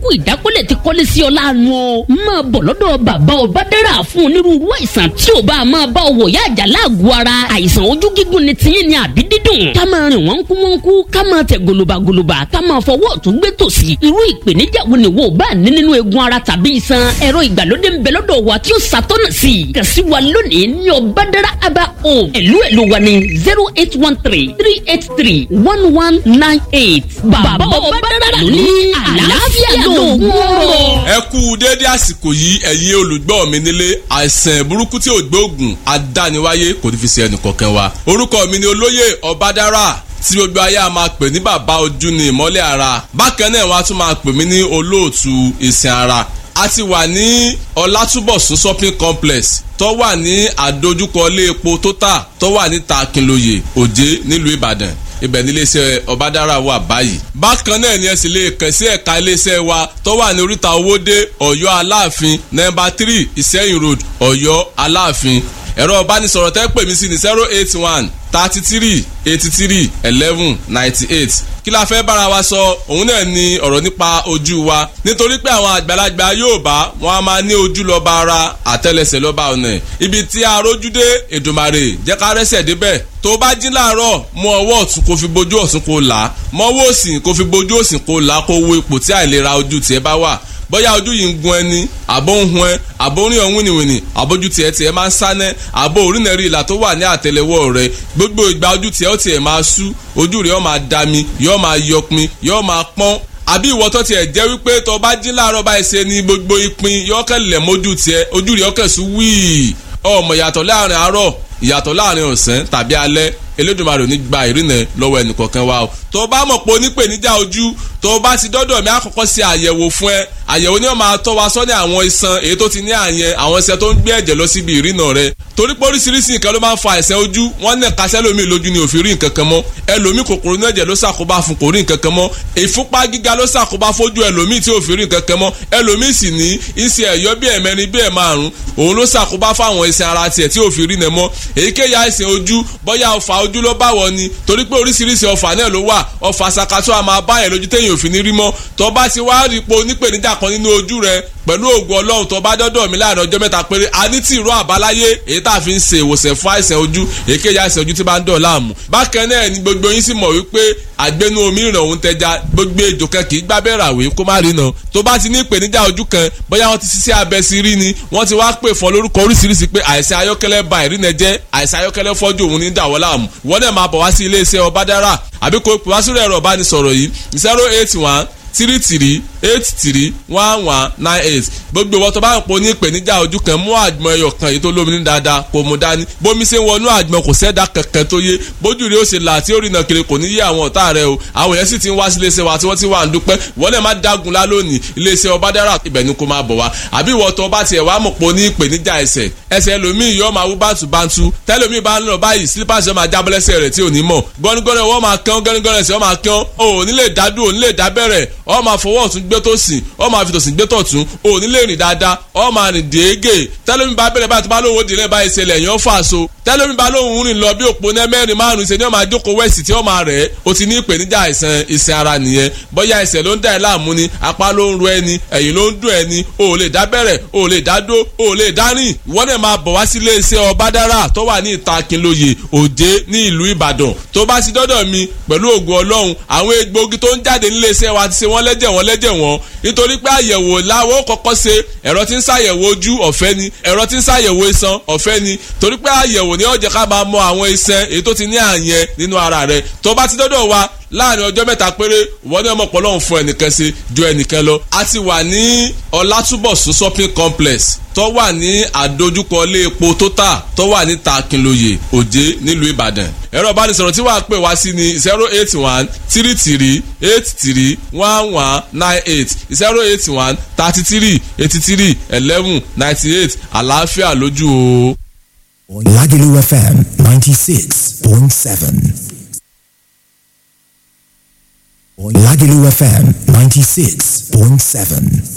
burúkú ìdákọ́lẹ̀ ti kọ́lé sí ọ láàánú o máa bọ̀ lọ́dọ̀ bàbá ọbádẹ́rà fún onírúurú àìsàn tí ò bá máa bá ọ wọ̀ yá àjà láàgọ̀ ara àìsàn ojú gígùn ni tiyín ni àbí dídùn ká máa rìn wọ́n kú wọ́n kú ká máa tẹ̀ gòlòbàgòlòbà ká máa fọwọ́ ọ̀tún gbé tòsì irú ìpèníjà wo ni wo bá ní nínú eegun ara tàbí iṣan ẹ̀rọ ìgbàlódé ń bẹ lọ́dọ̀ wa tí ó ṣàtọ́nà sí i kàn sí wa lónìí ní ọbádẹ́rà aba home ẹ̀lú ẹ̀lú wa ní zero eight one three three eight three one one nine eight bàbá ọbádẹ́rà ló ní àlàáfíà lóògùn ọ̀rọ̀. ẹ kú déédé àsìkò yìí ẹ̀yin olùgbọ́ mi nílé àìsàn burúkú tí ò gbóògùn adániwáyé kò ní fi ṣe ẹnì kọ̀ọ̀kan wa orúkọ mi ni olóyè ọbádára tí gbogbo ayé a máa pè ní bàbá ojú ni ìmọ́lẹ̀ ara bákan náà wọ́n á tún máa pè mí ní olóòtú ìsìn ara a ti wà ní ọlátúbọ̀sún shopping complex tó wà ní àdójúkọ ilé epo total tó wà ní takinloye òjé nílùú ìbàdàn ibẹ̀ ní iléeṣẹ́ ọ̀bádára wà báyìí. bákan náà ni ẹ sì lè kàn sí ẹ̀ka iléeṣẹ́ wa tó wà ní oríta owóde ọ̀yọ́ aláàfin nọ́mbà three ìsẹ́yìn road ọ̀yọ́ aláàfin ẹ̀rọ ìbánisọ̀rọ̀ tẹ́ pè mí sí ní zero eight one thirty three eighty three eleven ninety eight kí la fẹ́ bára wa sọ òun náà ni ọ̀rọ̀ nípa ojú wa nítorí pé àwọn àgbàlagbà Yorùbá wọn a máa ní ojú lọ́ba ara àtẹ́lẹsẹ̀ lọ́ba ọ̀nà ibi tí a rójú dé Èdùmàrè jẹ́ ká rẹ́sẹ̀ débẹ̀ tó bá jí láàárọ̀ mú ọwọ́ ọ̀tún kó fi bojú ọ̀tún kó là á mọ́wọ́ òsì kó fi bojú òsì kó là á kó wo ipò tí àìlera ojú tiẹ̀ bá wà bóyá ojú yìí ń gun ẹni àbó ń hun ẹ àbó ń rìn ọ̀hún wìnìwìnì àbójú tiẹ̀ tiẹ̀ máa ń sánẹ́ àbó orínẹ̀rí ìlà tó wà ní àtẹlẹwọ́ rẹ gbogbo ìgbà ojú tiẹ̀ ó tiẹ̀ máa sú ojú rẹ̀ ó máa dami yóò máa yọpin yóò máa pọ́n àbí ìwọ tó tiẹ̀ jẹ́ wípé tó bá jí láàárọ̀ báyìí ṣe ni gbogbo ìpín yóò kẹ́lẹ̀ mójú tiẹ̀ ojú rẹ̀ ó kẹ̀sù wíì ọmọ ìyàtọ̀ láàrin àárọ̀ ìyàtọ̀ láàrin ọ̀sán tàbí alẹ́ Elédùmarè ò ní gba ìrìnà lọ́wọ́ ẹnìkọ̀ọ̀kan wa o tó bá mọ̀ pé onípèníjà ojú tó bá ti dọ́dọ̀ mi àkọ́kọ́ ṣe àyẹ̀wò fún ẹ àyẹ̀wò ni wọ́n máa tọ́ wa sọ́ní àwọn iṣan èyí tó ti ní àyẹn àwọn iṣan tó ń gbé ẹ̀jẹ̀ lọ síbi ìrìnà rẹ torí pé oríṣiríṣi nǹkan ló máa ń fa àìsàn ojú wọ́n ní ẹ̀ka sẹ́lómi lójú ni òfin rí nǹkan kan mọ́ ẹlòmí kòkòrò ní ẹ̀jẹ̀ ló ṣàkóbá fún kò rí nǹkan kan mọ́ ìfúnpá gíga ló ṣàkóbá fójú ẹlòmí tí òfin rí nǹkan kan mọ́ ẹlòmí sì ní iṣẹ́ ẹ̀yọ́ bí ẹ̀mẹrin bí ẹ̀ márùn òun ló ṣàkóbá fáwọn iṣan ara tiẹ̀ tí òfin rí nẹ mọ́ èyíkéyìí àìsàn ojú bóyá ọfà ojú ló bá wọ ni torí pé oríṣiríṣi ọfà náà ló wà ọfà sakato a máa báyẹn lójú téèyàn òfin ní rí mọ́ tó bá ti wá rí po onípèníjà kan nínú ojú rẹ pẹ̀lú ògùn ọlọ́run tó bá dọ́dọ̀ mi láàrin ọjọ́ mẹ́ta péré a ní tí ìró àbáláyé èyí tá a fi ń ṣe ìwòsàn fún àìsàn ojú èkéyà àìsàn ojú tí bá ń dọ̀ láàmú. bákan náà ni gbogbo yín sì mọ̀ wípé àgbẹnu omi ìràn òun tẹja gbogbo ejò kan kì í gbábẹ́ ràwé kó má rí nà tó bá ti ní ìpèníjà ojú kan bóyá wọ́n ti ṣiṣẹ́ abẹ sí rí ni wọ́n ti wá pè fún lórúkọ oríṣiríṣi pé àìsàn ayọ́kẹ́lẹ́ ba ìrìnà jẹ́ àìsàn ayọ́kẹ́lẹ́ fọ́jú òun ní dàwọ́ láàmú wọ́n náà máa bọ̀ wá sí iléeṣẹ́ ọbádára àbí kò pè wá sórí ẹ̀rọ ìbánisọ̀rọ̀ yìí zero eight one three three eight three one one nine eight gbogbo ìwọ tó bá ń pò ní ìpèníjà ojú kan mú àgbọn ẹyọ kan èyí tó lómi ní dáadáa kò mú dání bómi ṣe ń wọnú àgbọn kò sẹ́dá kankan tó yé bójú rẹ ó ṣe là tí ó rìnà kiri kò ní yé àwọn ọ̀tá rẹ o àwọn èèyàn sì ti ń wá sí iléeṣẹ́ wa tí wọ́n ti wà ń dúpẹ́ wọ́n lè má dágun lá lónìí iléeṣẹ́ ọbádára ibẹ̀ ni kò máa bọ̀ wá àbí ìwọ tó bá tiẹ̀ wá mọ̀ pò ní ìpèníjà ẹsẹ̀ ẹsẹ̀ ẹlòmíì yóò máa wú bántúbántú tẹ́lòmíì bá ń lọ báyìí slippers yóò máa jábọ́ lẹ́sẹ̀ rẹ̀ tí ò ní mọ̀ gọ́nigọ́nì wọ́n máa kán gọ́nigọ́nì ẹsẹ̀ wọ́n máa kán ò ní lè dádú ò ní lè dábẹ́rẹ̀ ọ máa fọwọ́ ọ̀tún gbé tó sìn ọ máa fi tòsìn gbé tọ̀tún ò ní lè rìn dáadáa ọ máa rìn déégè tẹ́lómi bá bẹ̀rẹ̀ báyìí tó bá lóun ó dìrẹ́ báyìí ṣẹlẹ̀ yẹn ó fà so tẹ́lómi bá lóun rìn lọ bí òpó ní mẹ́rin márùn ṣe ni ó máa jókòó wẹ̀sì tí ó máa rẹ̀ ó ti ní ìpèníjà àìsàn ìsìn ara nìyẹn bóyá ẹsẹ̀ ló ń dá ẹ láàmú ni apá ló ń ro ẹni ẹ̀yìn ló ń dùn ẹni o ò lè dá bẹ̀rẹ̀ o ò lè dá dó o ò lè dá rìn ìwọ náà máa bọ̀ wá sí iléeṣẹ́ ọbádára tó wà ní ìta Akínlóye Òjé ní ìlú Ìbàdàn tó bá ti dọ́dọ̀ mi pẹ̀lú ògùn Ọlọ́run àwọn egbòogi tó ń jáde níléeṣẹ́ wa ti ṣe wọ́n lẹ́jẹ̀ wọ́n lẹ́jẹ̀ wọ́n nítorí pé àyẹ̀wò làwọn kọ́kọ́ ṣe ẹ̀rọ tí ń ṣàyẹ̀wò ojú ọ̀fẹ́ ni ẹ̀rọ tí ń ṣàyẹ̀wò iṣan ọ̀fẹ́ ni torí pé àyẹ̀wò ni ó jẹ́ ká máa mọ àwọn iṣan èyí tó ti ní àyẹn nínú ara rẹ̀ tó bá ti dọ́dọ̀ wa láàrin ọjọ́ mẹ́ta péré wọ́n ní ọmọ pọ̀lọ́hún fún ẹnìkan ṣe ju ẹnìkan lọ. a ti wà ní ọlátúbọ̀sún shopping complex tó wà ní àdójúkọ ilé epo total tó wà ní Takínlóye Òjé nílùú Ìbàdàn. ẹ̀rọ ìbánisọ̀rọ̀ tí wàá pè wá sí ni zero eight one three three eight three one one nine eight zero eight one thirty three eighty three eleven ninety eight àlàáfíà lójú o. Lagelu FM 96.7. Lagelu FM 96.7.